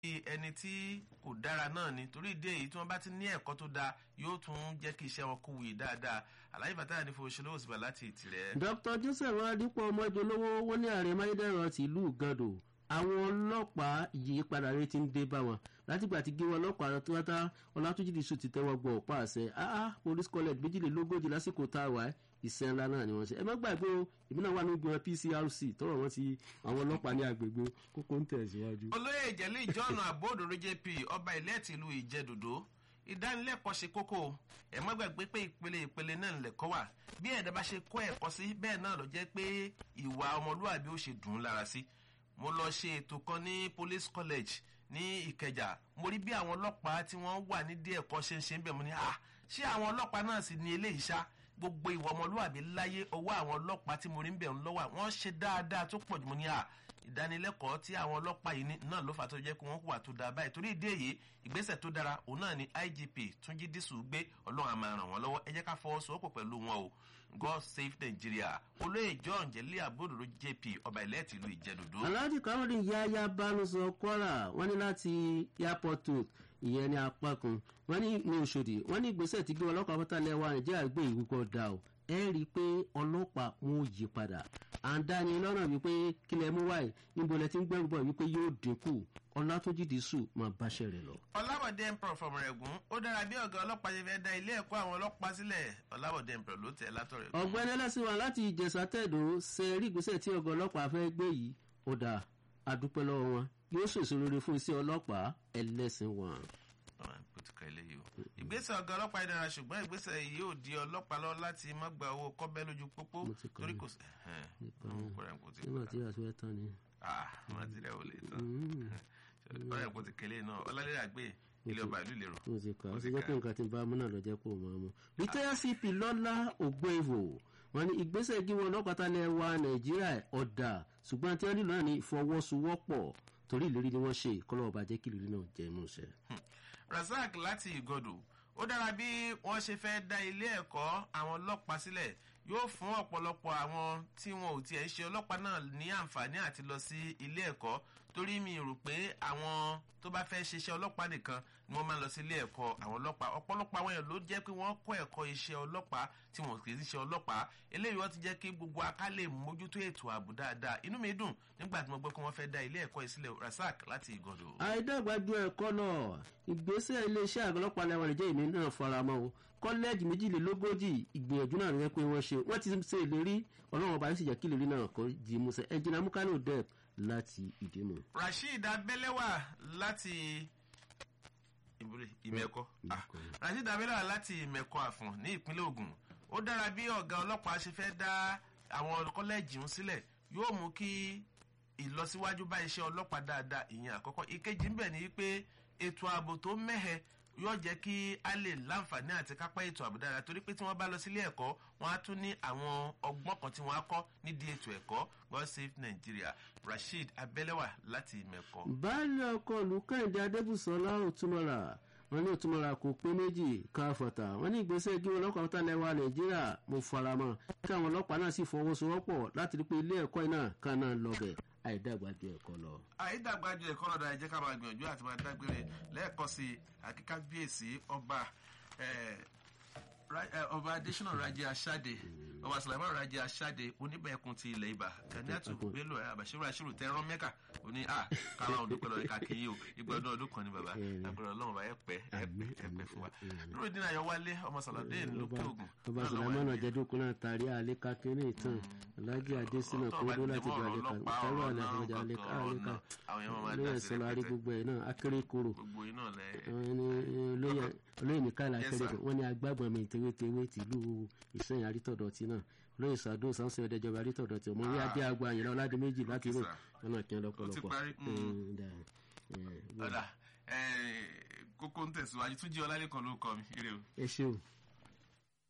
ẹni tí kò dára náà ni torí ìdí èyí tí wọ́n bá ti ní ẹ̀kọ́ tó dáa yóò tún jẹ́ kí iṣẹ́ wọn kó wuyì dáadáa àlàyé bàtà ní fowóṣe lówó síbà láti ìtìrẹ́. dr joseph adipo ọmọ ìjọlówó wọn ní ààrẹ máyédẹrùn ti ìlú gando àwọn ọlọ́pàá ìyípadà rẹ ti ń dé bá wọn látìgbà tí gé wọn ọlọ́pàá tọ́tà ọlátúnjì dìṣù ti tẹ́wọ́ gbọ́ ọ̀pá àṣẹ ah police college méjìlélógójì lásìkò tá a wà ìṣẹ́ ńlá náà ni wọ́n ṣe ẹ má gbàgbé o ìbí náà wà ní gbọ́n pcrc tọrọ wọn ti àwọn ọlọ́pàá ní agbègbè kókó ń tẹ̀síwájú. olóyè ìjẹ́lẹ̀ john abódòrò jp ọba ilẹ̀ tìlú ìjẹ́dòdó ìdánilẹ́kọ̀ọ́ ṣe kókó ẹ má gbàgbé pé ìpele ìpele náà lẹ̀kọ́ wà bí ẹ̀dá bá ṣe kọ́ ẹ̀kọ́ sí bẹ́ẹ̀ náà ló jẹ́ pé ìwà ọmọlúwàbí ó ṣe dùn ún lára sí mo lọ ṣe ètò kan ní police college ní ìkẹjà mo rí bí àwọn ọlọ́pàá tí wọ́n wà nídìí ẹ̀kọ́ ṣe ń ṣe ń bẹ̀ mo ní à ṣé àwọn ọlọ́pàá náà sì ní eléyìí ṣá gbogbo ìwà ọmọlúwàbí láyé ọwọ́ àwọn ọlọ́pàá tí mo rí ń bẹ̀ ń lọ́wọ́ wọ́n ṣe dáadáa tó pọ̀ jù mo ní à ìdánilẹ́kọ̀ọ́ tí àwọn ọlọ́pàá yìí náà ló fà tó jẹ́ pé wọ́n hùwà tó dáa báyìí torí ìdí èyí ìgbésẹ̀ tó dára òun náà ni igp túnjí dísù gbé ọlọ́run àmà ràn wọ́n lọ́wọ́ ẹ jẹ́ ká fọwọ́sowọ́pọ̀ pẹ̀lú wọn o god save nigeria olóyè john jẹ́lẹ́ àbúrò jp ọba ilẹ̀ tìlú ìjẹ́dòdó. alhaji kamadi yaya banusọ kwara wọn ní láti airport road ìyẹn ní apá kan wọn ní ní oṣòdì wọn ní ìgbésẹ̀ tí gbé ọlọ́pàá pátálẹ̀ wa nàìjíríà gbé ìwúkọ̀ dà o ẹ rí i pé ọlọ́pàá wọn ò yí padà à ń dáni lọ́nà wípé kílẹ̀ mú wáyé níbo lẹ ti ń gbẹ́rù bọ̀ wípé yóò dínkù ọlátúnjì dísù máa báṣẹ rẹ lọ. ọlábọ̀dé emperor fọmọ rẹ̀ gùn ó dára bí ọ̀gá ọlọ́pàá ṣe fẹ́ da ilé ẹ̀kọ́ àwọn ọlọ́pàá sílẹ̀ ọlábọ̀dé emperor ló tẹ̀ látọ̀rẹ̀. ọ̀gbẹ́ni ẹlẹ́sìn wa láti ìjẹ̀sà tẹ̀dọ̀ ṣe rí ìgbésẹ̀ tí ọ̀gá ọlọ́pàá fẹ́ gbé yìí ó dà àdúpẹ́ lọ́wọ́ wọn yóò ṣèṣe rere fún iṣẹ́ ọlọ́pàá ẹlẹ́sìn wọn. ìgbésẹ̀ ọ̀gá ọlọ́pàá dára ṣùgbọ́n ìgbésẹ̀ yìí yóò di ọlọ́pàá lọ láti má gba owó kọ́bẹ́ lójú pópó torí kò sí. nígbà tí àti ẹ tán ni. wọ́n ti rẹ̀ wọlé tán ọ̀rẹ́ kò ti kélé náà ọlálẹ́rẹ́ àgbẹ̀ ilé ọba ìlú ìlérò. mo ti kà ó ti jẹ́ pé nǹkan tí ń bá amúnà lọ jẹ́ kó o máa mú. rìtẹ́yà cp lọ́lá ògbóèvò wọn ní ìgbésẹ̀ gíwọ́ ọlọ́pàá lẹ̀ wa nàìjíríà ọ̀dà ṣùgbọ́n tí wọ́n nílò náà ní ìfọwọ́sowọ́pọ̀ torí ìlérí ni wọ́n ṣe kọ́lọ́ ọba jẹ́ kí ìlérí náà jẹ́ inú iṣẹ́. razak láti ìgọdù ó dára bí wọ́n ṣe fẹ́ dá ilé ẹ̀kọ́ àwọn ọlọ́pàá sílẹ̀ yóò fún ọ̀pọ̀lọpọ̀ àwọn tí wọn ò tiẹ̀ ń ṣe ọlọ́pàá náà ní àǹfààní àti lọ sí ilé ẹ̀kọ́ torí mi rò pé àwọn tó bá fẹ́ ṣiṣẹ́ ọlọ́pàá nìkan ni wọ́n máa ń lọ sí ilé ẹ̀kọ́ àwọn ọlọ́pàá ọ̀pọ̀lọpọ̀ àwọn èèyàn ló jẹ́ pé wọ́n kọ́ ẹ̀kọ́ iṣẹ́ ọlọ́pàá tí wọ́n kì í ṣe ọlọ́pàá eléyìí wọ́n ti jẹ́ kí gbogbo aká lè mójútó ètò ààbò dáadáa inú mi dùn nígbà tí mo gbọ́ pé wọ́n fẹ́ dá ilé ẹ̀kọ́ ìsílẹ̀ rasak láti ìgọ̀dọ̀. àìdàgbàjọ ẹ̀kọ́ náà ìgbésẹ̀ iléeṣẹ́ àgọ́lọ́pàá lẹ́wọ̀n nìjẹ́ ìmí náà faramọ́ o kọ́lẹ́ẹ̀jì méjìlélógójì ìgbìyànjú náà rẹ pé wọ́n ṣe wọ́n ti ṣe ìlérí ọlọ́run ọba yóò sì jẹ́ kí ìlérí náà kọ́ di musẹ̀ ẹ̀jìnà mukano dep láti ìdímọ̀. rasheed abẹ́lẹ́wà láti ìmẹ̀kọ rasheed abẹ́lẹ́wà láti ìmẹ̀kọ àfọ̀n ní ìpínlẹ̀ ogun ó dára bí ọ̀gá ọlọ́pàá ṣe fẹ́ dá àwọn kọ́lẹ́ẹ̀jì ń sílẹ̀ yóò mú kí ìlọsíwájú bá iṣẹ́ ọlọ́pàá dáadáa ìyẹn àkọ́kọ́ ìkejì ń bẹ̀ ní pé ètò ààbò tó mẹ́hẹ yóò jẹ́ kí a lè láǹfààní àti kápá ètò ààbò dáadáa torí pé tí wọ́n bá lọ sílé ẹ̀kọ́ wọ́n á tún ní àwọn ọgbọ́n kan tí wọ́n á kọ́ nídìí ètò ẹ̀kọ́ god save nigeria rasheed abẹ́lẹ́wà láti ìmẹ̀kọ. baálé ọkọ olùkẹ́hìndé adébùsọ̀lá òtúmọ̀lá wọn ní òtúmọ̀lá kò pé méjì káfọ̀tà wọn ní ìgbésẹ̀ kí ọlọ́pàá tó lẹ́wà nàìjíríà mo faramọ́ kí àwọn ọlọ́pàá náà sì fọwọ́sowọ́pọ̀ láti rí pé ilé ẹ̀kọ́ náà kan náà lọ bẹ̀ àìdàgbàjọ ẹ̀kọ́ lọ. àìdàgbàjọ ẹ̀kọ́ lọ́dọ̀ ẹ jẹ́ ká máa gbìyànjú àti máa dágbére lẹ́ẹ̀kan sí akíkábíyèsí ọba ọba adésínà rajẹ aṣáde ọba sàlámà rajẹ aṣáde oníbẹ̀ẹ̀kùn ti ilẹ̀ ibà kaniatu bello abashiru ashiru tẹran mẹ́kà oní a kára ọdún pẹ̀lú ọ̀rẹ́ kàkíyí o ìgbà ọdún ọdún kan ní baba agbára ọlọ́run bá yẹ pẹ́ ẹ̀pẹ́ ẹ̀pẹ́ fún wa lórí ìdí náà yọwálé ọmọ sàlọ́dé lókè ògùn. ọba sàlámà náà jẹ́dúkú náà tàrí àlẹ́ kakínní ìtàn alájí adésínà kódó láti gba àlẹ́ kan ìtàrọ̀ àlẹ́ àfọ̀jà àlẹ́ ká àlẹ́ ká lóyè sọlá arí gbogbo ẹ̀ náà akéré koro olóyè nìkan akéré koro wọ́n ní agbábọn mi tewétewé tìlú ìsẹ́yìn arítọ̀dọ̀ tí náà lóyè sàdó sánsẹ́ ọ̀dẹ́jọba arítọ̀dọ̀ tí ọmọ yíyá dé agbo àyìnlá ọ̀làdé méjì láti rò wọn náà kí wọn lọ́pọ̀lọpọ̀. kókó ń tẹ̀síwájú tún jí ọlálẹ́kan ló kọ mi. ẹ ṣeun.